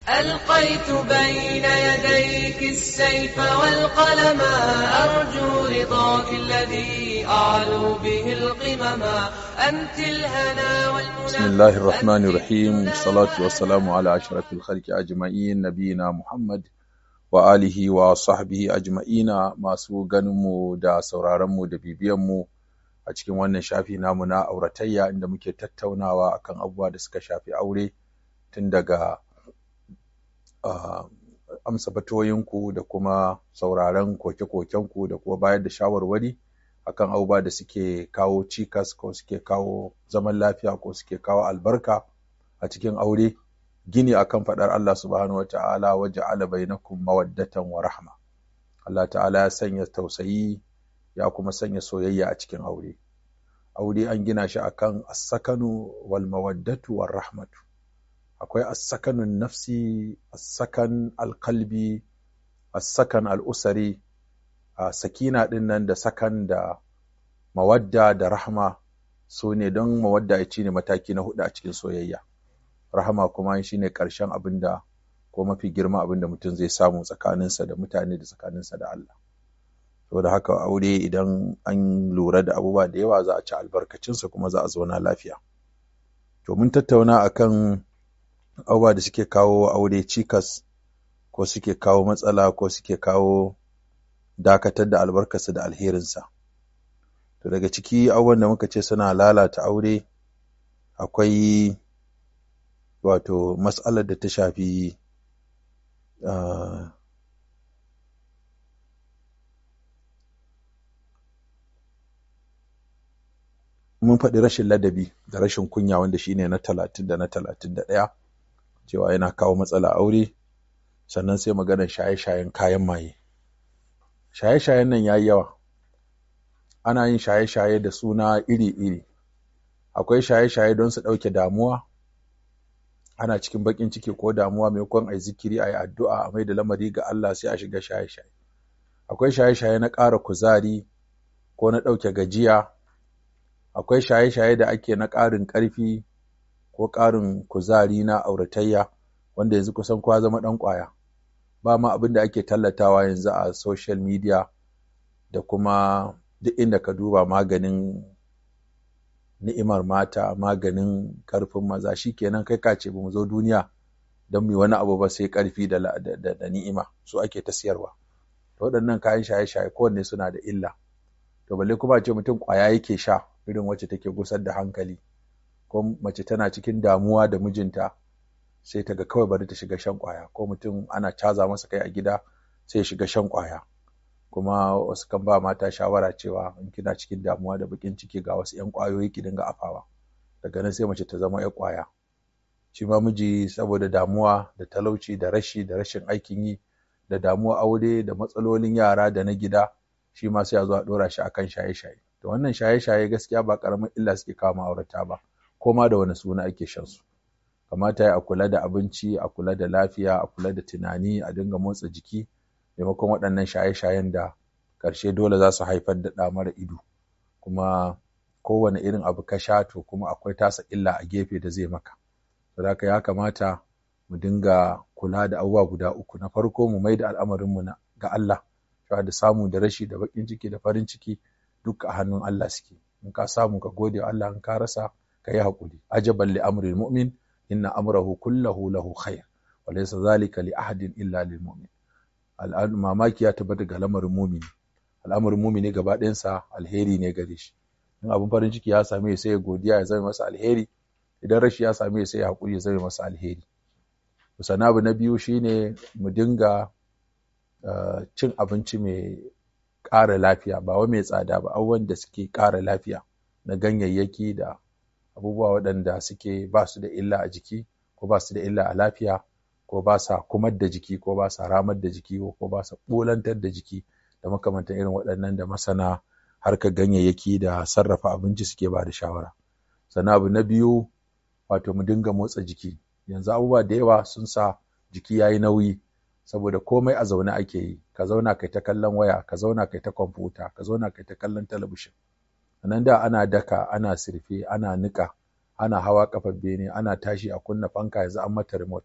ألقيت بين يديك السيف والقلم أرجو رضاك الذي أعلو به القمم أنت الهنا والمنى بسم الله الرحمن الرحيم والصلاة والسلام على أشرف الخلق أجمعين نبينا محمد wa alihi wa sahbihi ajma'ina masu ganinmu da sauraronmu da bibiyanmu a cikin wannan shafi namu na auratayya inda muke tattaunawa akan abubuwa da suka shafi aure tun daga uh, amsa batoyinku da kuma sauraron koke-kokenku da kuma bayar da shawarwari akan abubuwa da suke kawo cikas ko suke kawo zaman lafiya ko suke kawo albarka a cikin aure gini akan faɗar Allah subhanahu wa ta'ala wa ja'ala bainakum mawaddatan wa rahma Allah ta'ala ya sanya tausayi ya kuma sanya soyayya a cikin aure aure an gina shi akan as-sakanu wal mawaddatu war rahmatu akwai as-sakanun nafsi as-sakan al-qalbi as-sakan al-usari a sakina din nan da sakan da mawadda da rahma su ne don mawadda ya ci ne mataki na hudu a cikin soyayya rahama kuma shi ne ƙarshen abin da ko mafi girma abin da mutum zai samu tsakaninsa da mutane da tsakaninsa da Allah. Saboda haka aure idan an lura da abubuwa da yawa za a ci albarkacinsa kuma za a zauna lafiya. To mun tattauna akan abubuwa da suke kawo aure cikas ko suke kawo matsala ko suke kawo dakatar da albarkarsa da alherinsa. To daga ciki abubuwan da muka ce suna lalata aure akwai wato matsalar da ta shafi uh, mun faɗi rashin ladabi da rashin kunya wanda shine na talatin da na talatin da ɗaya cewa yana kawo matsala aure sannan sai maganar shaye-shayen kayan maye shaye-shayen nan ya yi yawa ana yin shaye-shaye da suna iri-iri akwai shaye-shaye don su ɗauke damuwa ana cikin baƙin ciki ko damuwa maimakon a yi zikiri a yi addu'a a mai da lamari ga Allah sai a shiga shaye-shaye akwai shaye-shaye na ƙara kuzari ko na ɗauke gajiya akwai shaye-shaye da ake na ƙarin ƙarfi ko ƙarin kuzari na auratayya wanda yanzu kusan kowa zama ɗan ƙwaya ba ma abin da ake tallatawa yanzu a social media da kuma duk inda ka duba maganin ni'imar mata maganin ƙarfin maza shi kenan kai ka ce ba mu zo duniya don mu wani abu ba sai ƙarfi da, da, da, da ni'ima su ake ta siyarwa to waɗannan kayan shaye-shaye kowanne suna da illa to balle kuma ce mutum ƙwaya yake sha irin wacce take gusar da hankali ko mace tana cikin damuwa da mijinta sai ta ga kawai bari ta shiga shan ƙwaya ko mutum ana caza masa kai a gida sai ya shiga shan ƙwaya kuma wasu kan ba mata shawara cewa in kina cikin damuwa da bakin ciki ga wasu 'yan ƙwayoyi ki dinga afawa daga nan sai mace ta zama 'yan ƙwaya shi ma miji saboda damuwa da talauci da rashi da rashin aikin yi da damuwa aure da matsalolin yara da na gida shi ma sai a zo a ɗora shi akan shaye-shaye to wannan shaye-shaye gaskiya ba ƙaramin illa suke kawo ma'aurata ba ko ma da wani suna ake shan su kamata ya a kula da abinci a kula da lafiya a kula da tunani a dinga motsa jiki maimakon waɗannan shaye-shayen da ƙarshe dole za su haifar da ɗa mara ido kuma kowane irin abu ka sha to kuma akwai tasa illa a gefe da zai maka saboda ya kamata mu dinga kula da abubuwa guda uku na farko mu mai da al'amarinmu ga Allah cewa da samu da rashi da baƙin ciki da farin ciki duk a hannun Allah suke in ka samu ka gode wa Allah in ka rasa ka yi haƙuri ajaban li amril mu'min inna amrahu kullahu lahu khair wa laysa zalika li ahadin illa lil mu'min mamaki ya tabbata ga lamarin mumini al'amarin mumini gaba ɗayansa alheri ne gare shi in abin farin ciki ya same sai ya godiya ya zama masa alheri idan rashi ya same sai ya haƙuri ya zama masa alheri sannan abu na biyu shine mu dinga cin abinci mai ƙara lafiya ba wai mai tsada ba abubuwan da suke ƙara lafiya na ganyayyaki da abubuwa waɗanda suke ba su da illa a jiki ko ba su da illa a lafiya ko ba sa kumar da jiki ko ba sa ramar da jiki ko ba sa ɓolantar da jiki da makamantan irin waɗannan da masana harkar ganyayyaki da sarrafa abinci suke ba da shawara sannan abu na biyu wato mu dinga motsa jiki yanzu abubuwa da yawa sun sa jiki ya yi nauyi saboda komai a zaune ake yi ka zauna kai ta kallon waya ka zauna kai ta kwamfuta ka zauna kai ta kallon talabishin nan da ana daka ana sirfe ana niƙa ana hawa kafar bene ana tashi a kunna fanka yanzu an mata remote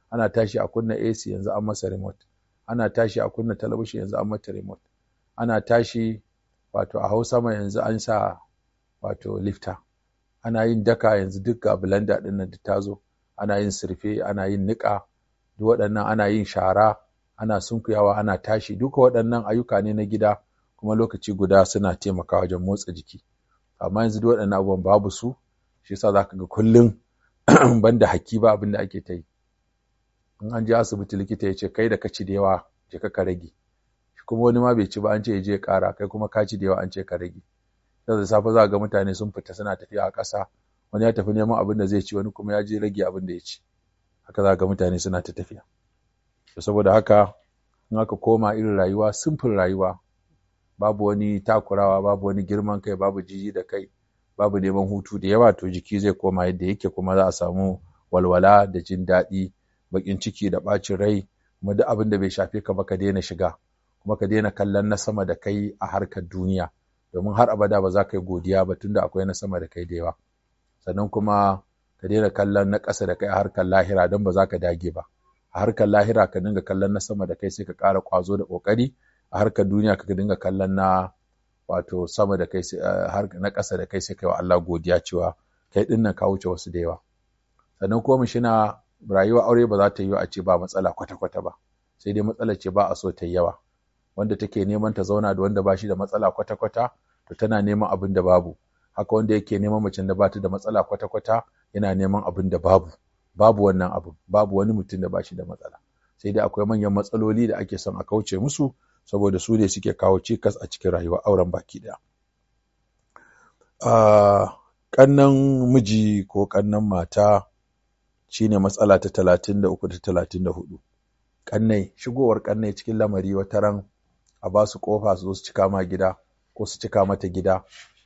ana tashi a kunna AC yanzu an masa remote ana tashi a kunna talabishin yanzu an mata remote ana tashi wato a hau sama yanzu an sa wato lifta ana yin daka yanzu duk ga blender ɗin nan ta zo ana yin surfe ana yin niƙa duk waɗannan ana yin shara ana sunkuyawa ana tashi duka waɗannan ayyuka ne na gida kuma lokaci guda suna taimakawa wajen motsa jiki amma yanzu duk waɗannan abubuwan babu su shi yasa zaka ga kullum banda haki ba abin da ake ta yi in an je asibiti likita ya ce kai da ka ci da yawa je ka rage shi kuma wani ma bai ci ba an ce ya je ya ƙara kai kuma ka ci da yawa an ce ka rage da safe za ga mutane sun fita suna tafiya a ƙasa wani ya tafi neman abin da zai ci wani kuma ya je rage abin da ya ci haka za ga mutane suna ta tafiya saboda haka in aka koma irin rayuwa simfin rayuwa babu wani takurawa babu wani girman kai babu jiji da kai babu neman hutu da yawa to jiki zai koma yadda yake kuma za a samu walwala da jin daɗi baƙin ciki da ɓacin rai kuma duk abin da bai shafe ka ba ka daina shiga kuma ka daina kallon na sama da kai a harkar duniya domin har abada ba za ka yi godiya ba tunda akwai na sama da kai da yawa sannan kuma ka daina kallon na ƙasa da kai a harkar lahira don ba za ka dage ba a harkar lahira ka dinga kallon na sama da kai sai ka ƙara ƙwazo da ƙoƙari a harkar duniya ka dinga kallon na wato sama da kai na ƙasa da kai sai kai wa Allah godiya cewa kai ɗin nan ka wuce wasu da yawa sannan kuma shina rayuwar aure ba za ta yi a ce ba matsala kwata-kwata ba sai dai matsala ce ba a so ta yi yawa wanda take neman ta zauna da wanda ba shi da matsala kwata-kwata to tana neman abin da babu haka wanda yake neman macen da ba ta da matsala kwata-kwata yana neman abin da babu babu wannan abu babu wani mutum da ba shi da matsala sai dai akwai manyan matsaloli da ake son a kauce musu saboda su ne suke kawo cikas a cikin rayuwar auren baki ɗaya. Ƙannan miji ko ƙannan mata shine matsala ta talatin da uku da talatin da hudu. Ƙannai, shigowar ƙannai cikin lamari wata ran a ba su ƙofa su zo su cika ma gida ko su cika mata gida.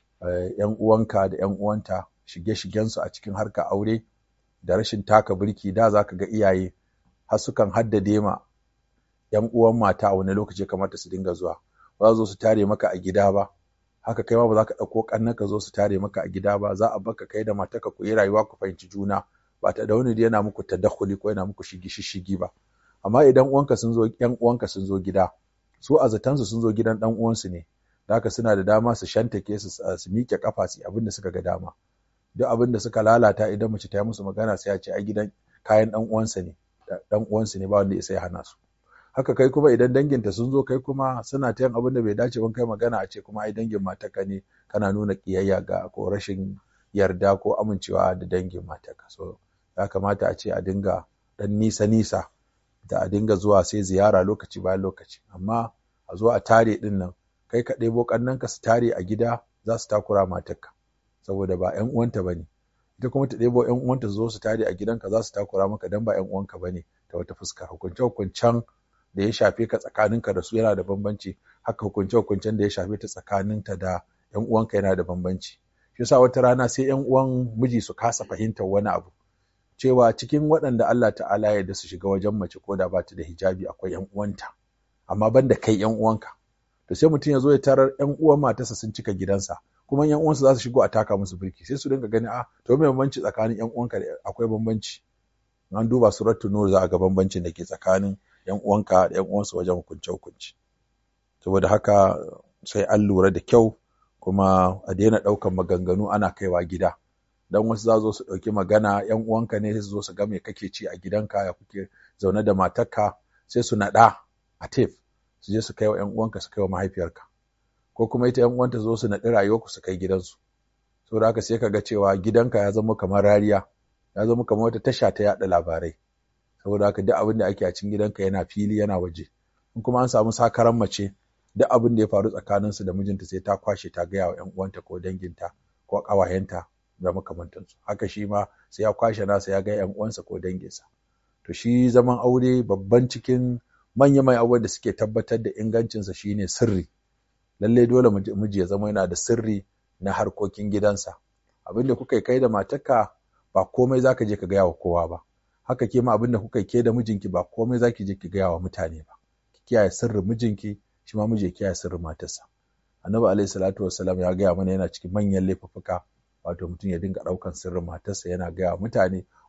‘Yan uwanka da ‘yan uwanta shige-shigensu a cikin harkar aure da rashin taka birki da za ka ga iyaye har sukan haddade ma ‘yan uwan mata a wani lokaci kamata su dinga zuwa ba za zo su tare maka a gida ba haka kai ma ba za ka ɗauko ƙannan ka zo su tare maka a gida ba za a baka kai da matarka ku yi rayuwa ku fahimci juna ba ta da wani yana muku tadakhuli ko yana muku shigi shigi ba amma idan uwanka sun zo ‘yan uwanka sun zo gida su a zatansu sun zo gidan ɗan uwansu ne da haka suna da dama su shantake su su miƙe kafa su abin da suka ga dama duk abin da suka lalata idan mace ta yi musu magana sai a ce ai gidan kayan ɗan uwansa ne ɗan uwansu ne ba wanda ya sai hana su haka kai kuma idan danginta sun zo kai kuma suna ta yin abin da bai dace ban kai magana a ce kuma ai dangin matarka ne kana nuna kiyayya ga ko rashin yarda ko amincewa da dangin matarka so ya kamata a ce a dinga dan nisa nisa da a dinga zuwa sai ziyara lokaci bayan lokaci amma a zo a tare din nan kai ka ɗebo ƙannanka su tare a gida za su takura matarka saboda ba ƴan uwanta bane ita kuma ta ɗebo ƴan uwanta su zo su tare a gidanka za su takura maka dan ba ƴan uwanka bane ta wata fuska hukunce hukuncen da ya shafe ka tsakaninka da su yana da bambanci haka hukunce hukuncen da ya shafe ta tsakaninta da ƴan uwanka yana da bambanci shi yasa wata rana sai ƴan uwan miji su kasa fahimtar wani abu cewa cikin waɗanda Allah ta'ala ya da su shiga wajen mace ko da ba ta da hijabi akwai ƴan uwanta amma banda kai ƴan uwanka to sai mutum ya zo ya tarar ƴan uwan matarsa sun cika gidansa kuma ƴan uwansa za su shigo a taka musu birki sai su dinga gani a to me bambanci tsakanin ƴan uwanka da akwai bambanci an duba suratul nur za a ga bambancin da ke tsakanin ƴan uwanka da ƴan uwansu wajen hukunce hukunci saboda haka sai an lura da kyau kuma a daina ɗaukan maganganu ana kaiwa gida dan wasu za zo su ɗauki magana ƴan uwanka ne sai su zo su ga me kake ci a gidanka ya kuke zaune da matarka sai su naɗa a tef su je su kai wa ƴan uwanka su kai wa mahaifiyarka ko kuma ita ƴan uwanta zo su naɗi rayuwarku su kai gidansu saboda haka sai ka ga cewa gidanka ya zama kamar rariya ya zama kamar wata tasha ta yaɗa labarai saboda haka duk abin da ake a cikin gidanka yana fili yana waje in kuma an samu sakaran mace duk abin da ya faru tsakaninsu da mijinta sai ta kwashe ta gaya wa 'yan uwanta ko danginta ko ƙawayenta da makamantansu haka shi ma sai ya kwashe nasa ya ga 'yan uwansa ko danginsa to shi zaman aure babban cikin manya mai abubuwan da suke tabbatar da ingancinsa shine sirri lallai dole miji ya zama yana da sirri na harkokin gidansa abin da kuka kai da matarka ba komai zaka je ka gaya wa kowa ba haka ke ma abin da kuka ke da mijinki ba komai zaki je ki gaya wa mutane ba ki kiyaye sirrin mijinki shi ma miji ya kiyaye sirrin matarsa annabi alaihi salatu wassalam ya gaya mana yana cikin manyan laifuffuka wato mutum ya dinga ɗaukan sirrin matarsa yana gaya wa mutane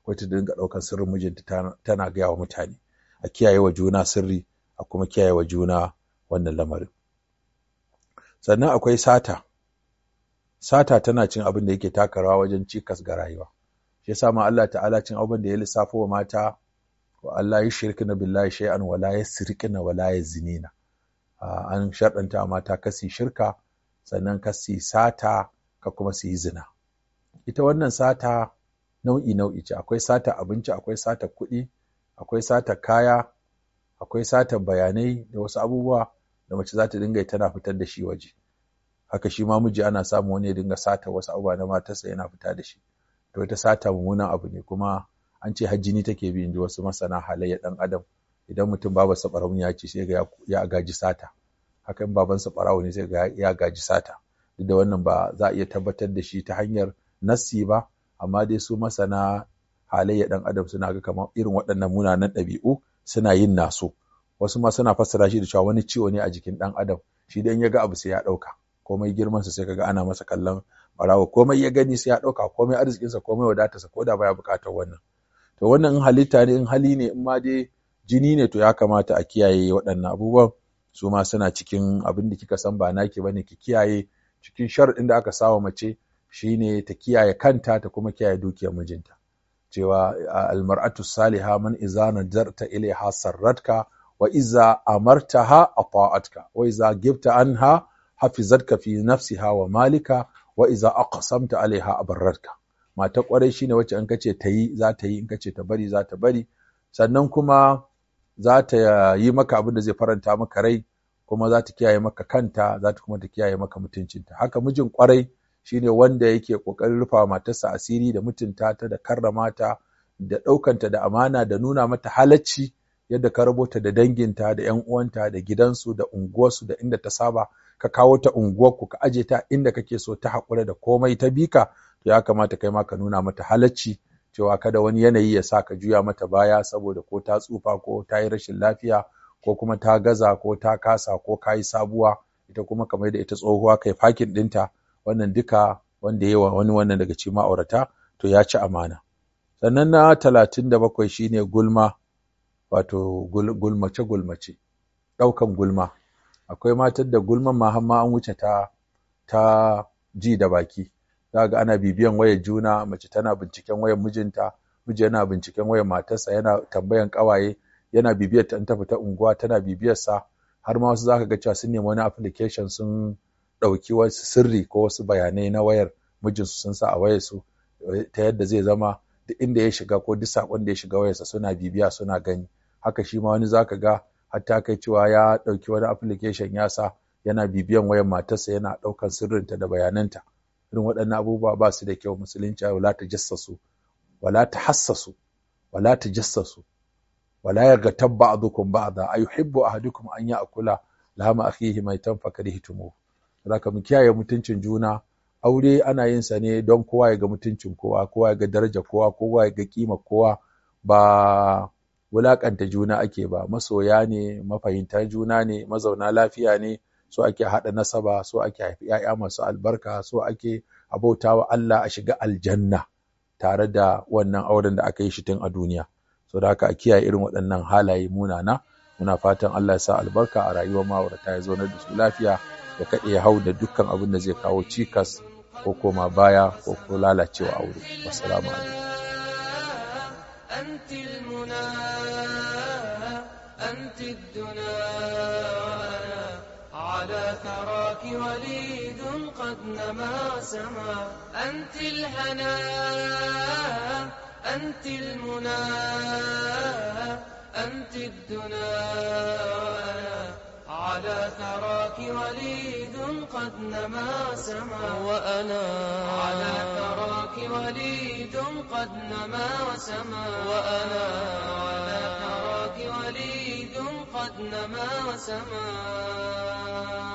ko ta dinga ɗaukar sirrin mijinta tana gaya wa mutane a kiyaye wa juna sirri a kuma kiyaye wa juna wannan lamarin sannan akwai sata sata tana cin abin da yake taka rawa wajen cikas ga rayuwa shi yasa ma Allah ta'ala cin abin da ya lissafo wa mata wa Allah ya shirkina billahi shay'an wala yasriqina wala yazinina an sharɗanta mata kasi shirka sannan kasi sata ka kuma su yi zina ita wannan sata nau'i nau'i ce akwai sata abinci akwai sata kuɗi akwai sata kaya akwai sata bayanai da wasu abubuwa da mace za ta dinga yi tana fitar da shi waje haka shi ma miji ana samu wani ya dinga sata wasu abubuwa na matarsa yana fita da shi to ita sata mummunan abu ne kuma an ce hajjini take bi inji wasu masana halayya dan adam idan mutum babarsa ɓarauni ya ce sai ga ya gaji sata haka in babansa ɓarawo ne sai ga ya gaji sata duk da wannan ba za a iya tabbatar da shi ta hanyar nassi ba amma dai su masana halayya dan adam suna ga kamar irin waɗannan munanan ɗabi'u suna yin naso wasu ma suna fassara shi da cewa wani ciwo ne a jikin ɗan adam shi dan ya ga abu sai ya ɗauka komai girmansa sai kaga ana masa kallon ɓarawo komai ya gani sai ya ɗauka komai arzikinsa komai wadatarsa ko da baya buƙatar wannan to wannan in halitta ne in hali ne in ma dai jini ne to ya kamata a kiyaye waɗannan abubuwan su ma suna cikin abin da kika san ba naki bane ki kiyaye cikin sharaɗin da aka sawa mace shine ta kiyaye kanta ta kuma kiyaye dukiyar mijinta cewa almar'atu saliha man iza nadarta ilaiha sarratka wa iza amartaha ata'atka wa iza gibta anha hafizatka fi nafsiha wa malika wa iza aqsamta alaiha abarratka mata kwarai shine wacce in kace ta yi za ta yi in kace ta bari za ta bari sannan kuma za ta yi maka abin da zai faranta maka rai kuma za ta kiyaye maka kanta za ta kuma ta kiyaye maka mutuncinta haka mijin kwarai shine wanda yake kokarin rufa matarsa asiri da mutunta ta da karrama ta da ɗaukanta da amana da nuna mata halacci yadda ka rabota da danginta da ƴan uwanta da gidansu da unguwarsu da inda ta saba ka kawo ta unguwarku ka aje ta inda kake so ta haƙura da komai ta bika to ya kamata kai ma ka nuna mata halacci cewa kada wani yanayi ya sa ka juya mata baya saboda ko ta tsufa ko ta yi rashin lafiya ko kuma ta gaza ko ta kasa ko ka yi sabuwa ita kuma kamar da ita tsohuwa kai fakin ɗinta wannan duka wanda yawa wani wannan daga cikin ma'aurata to ya ci amana sannan na talatin da bakwai shine gulma wato gulmace gulmace ɗaukan gulma akwai matar da gulman ma har an wuce ta ta ji da baki za ga ana bibiyan wayar juna mace tana binciken wayar mijinta miji yana binciken wayar matarsa yana tambayan kawaye yana bibiyar ta ta fita unguwa tana bibiyar sa har ma wasu zaka ga cewa sun nemi wani application sun ɗauki wasu sirri ko wasu bayanai na wayar mijinsu sun sa a wayar su ta yadda zai zama duk inda ya shiga ko duk sakon da ya shiga wayarsa suna bibiya suna gani haka shi ma wani zaka ga hatta kai cewa ya ɗauki wani application ya sa yana bibiyan wayar matarsa yana ɗaukan sirrinta da bayananta irin waɗannan abubuwa ba su da kyau musulunci wala ta jassasu wala ta hassasu wala ta jassasu wala ya ga ba'dukum ba'da ayuhibbu ahadukum an ya'kula lahama akhihi maitan fakarihtumuh zaka mu kiyaye mutuncin juna aure ana yin sa ne don kowa ya ga mutuncin kowa kowa ya ga daraja kowa kowa ya ga kima kowa ba wulakanta juna ake ba masoya ne mafahimta juna ne mazauna lafiya ne so ake haɗa nasaba so ake haifi ‘ya'ya masu albarka so ake abautawa Allah a shiga aljanna tare da wannan auren da aka yi shi tun a duniya so da haka a kiyaye irin waɗannan halaye munana muna fatan Allah ya sa albarka a rayuwar ma'aurata ya zaunar da su lafiya ya kaɗe ya hau da dukkan abin da zai kawo cikas ko koma baya ko ko lalacewa aure wassalamu alaikum أنت المنى أنت الدنا على ثراك وليد قد نما سما أنت الهنا أنت المنى أنت الدنا على ثراك وليد قد نما سما وأنا على ثراك وليد قد نما وسما وأنا على ثراك وليد قد نما وسما